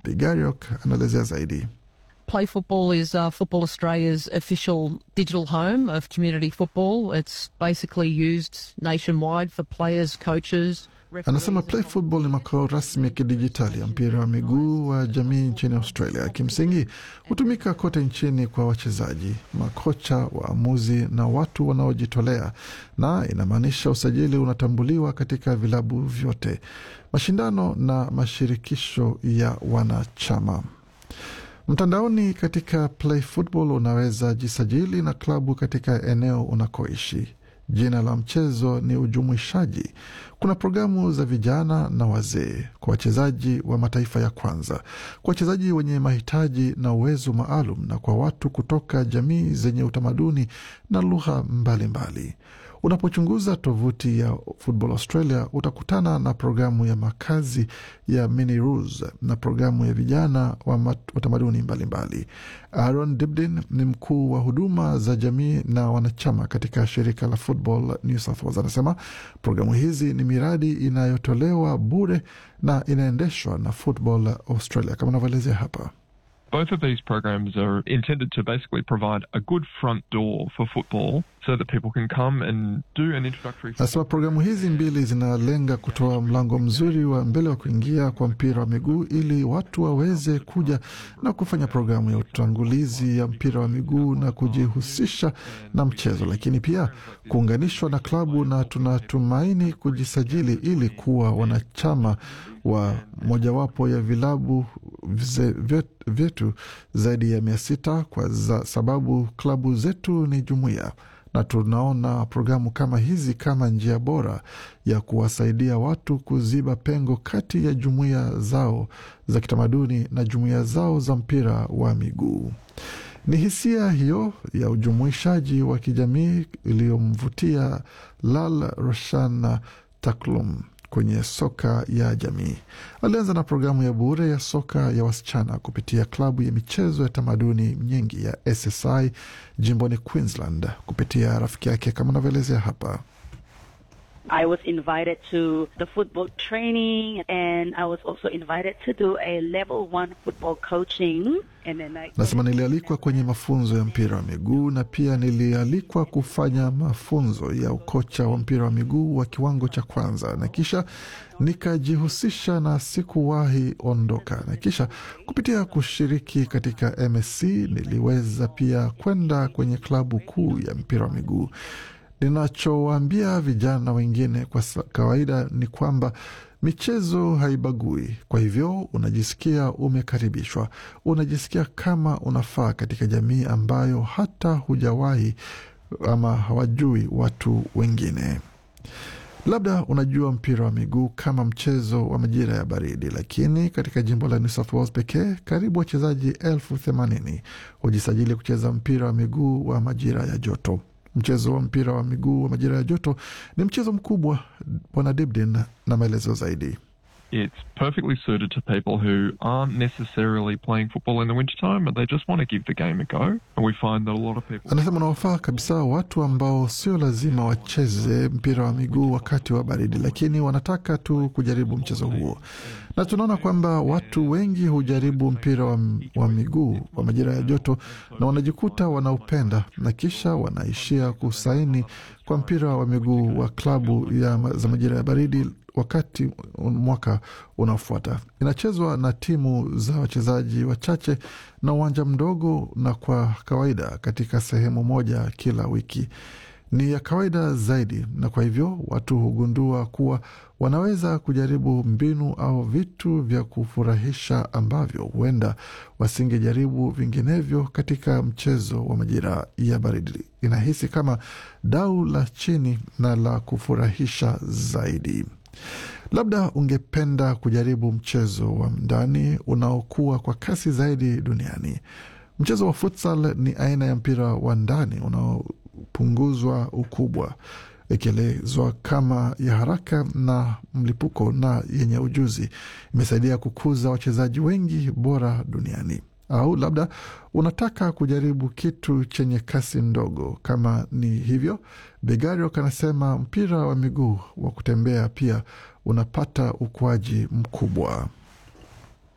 Bigariok anaelezea zaidi. Play Football is uh, Football Australia's official digital home of community football. It's basically used nationwide for players, coaches, Anasema Play Football ni makao rasmi ya kidijitali ya mpira wa miguu wa jamii nchini Australia. Kimsingi hutumika kote nchini kwa wachezaji, makocha, waamuzi na watu wanaojitolea, na inamaanisha usajili unatambuliwa katika vilabu vyote, mashindano na mashirikisho ya wanachama. Mtandaoni katika Play Football unaweza jisajili na klabu katika eneo unakoishi. Jina la mchezo ni ujumuishaji. Kuna programu za vijana na wazee, kwa wachezaji wa mataifa ya kwanza, kwa wachezaji wenye mahitaji na uwezo maalum, na kwa watu kutoka jamii zenye utamaduni na lugha mbalimbali. Unapochunguza tovuti ya Football Australia utakutana na programu ya makazi ya Mini Roos na programu ya vijana wa tamaduni mbalimbali. Aaron Dibdin ni mkuu wa huduma za jamii na wanachama katika shirika la Football New South Wales. Anasema programu hizi ni miradi inayotolewa bure na inaendeshwa na Football Australia kama anavyoelezea hapa. Both of these programs are intended to basically provide a good front door for football so that people can come and do an introductory. Nasema programu hizi mbili zinalenga kutoa mlango mzuri wa mbele wa kuingia kwa mpira wa miguu ili watu waweze kuja na kufanya programu ya utangulizi ya mpira wa miguu na kujihusisha na mchezo, lakini pia kuunganishwa na klabu, na tunatumaini kujisajili ili kuwa wanachama wa mojawapo ya vilabu vyetu zaidi ya mia sita kwa za sababu klabu zetu ni jumuiya na tunaona programu kama hizi kama njia bora ya kuwasaidia watu kuziba pengo kati ya jumuiya zao za kitamaduni na jumuiya zao za mpira wa miguu. Ni hisia hiyo ya ujumuishaji wa kijamii iliyomvutia Lal Roshan Taklum kwenye soka ya jamii. Alianza na programu ya bure ya soka ya wasichana kupitia klabu ya michezo ya tamaduni nyingi ya SSI jimboni Queensland kupitia rafiki yake kama anavyoelezea hapa. I was invited to the football training and I was also invited to do a level one football coaching. And then I... Nasema nilialikwa kwenye mafunzo ya mpira wa miguu na pia nilialikwa kufanya mafunzo ya ukocha wa mpira wa miguu wa kiwango cha kwanza, na kisha nikajihusisha na sikuwahi ondoka, na kisha kupitia kushiriki katika MSC niliweza pia kwenda kwenye klabu kuu ya mpira wa miguu. Ninachowaambia vijana wengine kwa kawaida ni kwamba michezo haibagui. Kwa hivyo unajisikia umekaribishwa, unajisikia kama unafaa katika jamii ambayo hata hujawahi ama hawajui watu wengine. Labda unajua mpira wa miguu kama mchezo wa majira ya baridi, lakini katika jimbo la New South Wales pekee karibu wachezaji elfu themanini hujisajili kucheza mpira wa miguu wa majira ya joto. Mchezo wa mpira wa miguu wa majira ya joto ni mchezo mkubwa. Bwana Dibdin na maelezo zaidi. It's perfectly suited to people who aren't necessarily playing football in the wintertime, but they just want to give the game a go. And we find that a lot of people... Anasema unawafaa kabisa watu ambao sio lazima wacheze mpira wa miguu wakati wa baridi, lakini wanataka tu kujaribu mchezo huo, na tunaona kwamba watu wengi hujaribu mpira wa, wa miguu wa majira ya joto na wanajikuta wanaupenda na kisha wanaishia kusaini kwa mpira wa miguu wa klabu ya za majira ya baridi wakati mwaka unaofuata. Inachezwa na timu za wachezaji wachache na uwanja mdogo, na kwa kawaida katika sehemu moja kila wiki. Ni ya kawaida zaidi, na kwa hivyo watu hugundua kuwa wanaweza kujaribu mbinu au vitu vya kufurahisha ambavyo huenda wasingejaribu vinginevyo katika mchezo wa majira ya baridi. Inahisi kama dau la chini na la kufurahisha zaidi. Labda ungependa kujaribu mchezo wa ndani unaokuwa kwa kasi zaidi duniani. Mchezo wa futsal ni aina ya mpira wa ndani unaopunguzwa ukubwa, ikielezwa kama ya haraka na mlipuko na yenye ujuzi. Imesaidia kukuza wachezaji wengi bora duniani. Au labda unataka kujaribu kitu chenye kasi ndogo. Kama ni hivyo, Begariok anasema mpira wa miguu wa kutembea pia unapata ukuaji mkubwa.